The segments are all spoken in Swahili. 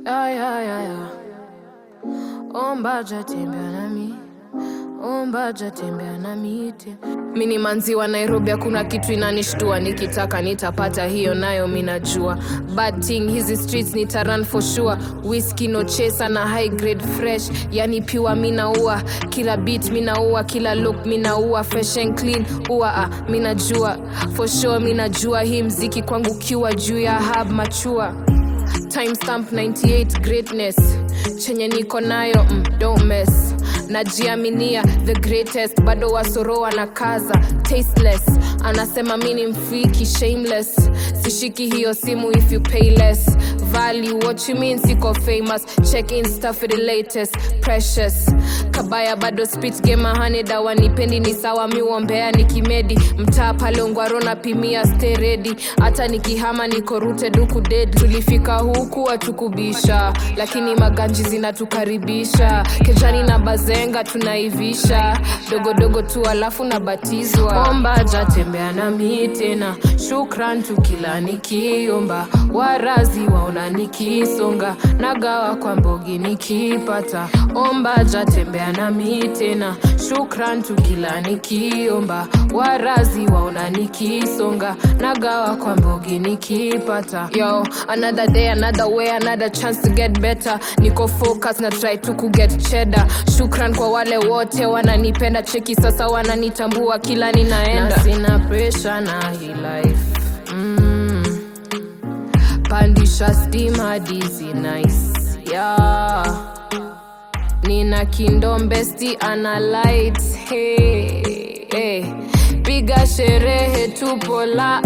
Ay, ay, ay, ay. Omba jatembea nami, omba jatembea nami te. Mini manzi wa Nairobi, hakuna kitu inanishtua, nikitaka nitapata, hiyo nayo minajua. Bad thing hizi streets nita run for sure. Whiskey no chaser na high grade fresh, yani pure minaua. Kila beat minaua, kila look minaua, fresh and clean ua ah, minajua for sure, minajua hii mziki kwangu kiwa juu ya hub machua timestamp 98 greatness chenye niko nayo mm, don't mess najiaminia the greatest bado wasoro wanakaza tasteless anasema mi ni mfiki shameless sishiki hiyo simu if you pay less value what you mean siko famous check insta for the latest precious kabaya bado spit game ahane dawa nipendi ni sawa miwombea nikimedi mtaa pale ungwaro napimia stay ready hata nikihama niko rooted huku dead tulifika huku watukubisha lakini maganji zinatukaribisha kejani na bazenga tunaivisha dogodogo tu alafu nabatizwa omba jatembea nami tena shukran tukila nikiomba warazi waona nikisonga nagawa kwa mbogi nikipata omba jatembea nami tena shukran tukila nikiomba warazi waona nikisonga nagawa kwa mbogi nikipata yo another day another way another chance to get better niko focus na try tu kuget cheddar shukran kwa wale wote wananipenda cheki sasa wananitambua kila ninaenda na sina pressure na hii life mm. pandisha stima dizi nice yeah. nina kindombesti ana lights hey, hey. piga sherehe tupo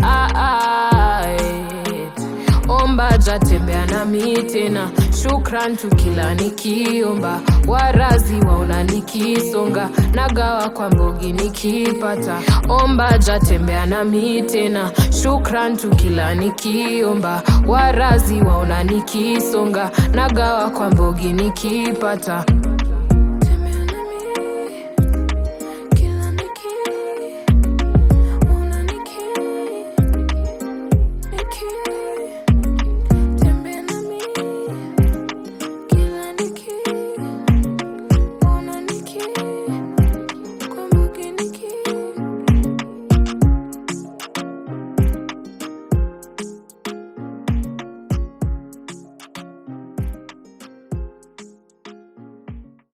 light omba jatembea nami tena shukran tukila nikiomba warazi waona nikisonga nagawa kwa mbogi nikipata omba jatembea nami tena shukran tukila nikiomba warazi waona nikisonga nagawa kwa mbogi nikipata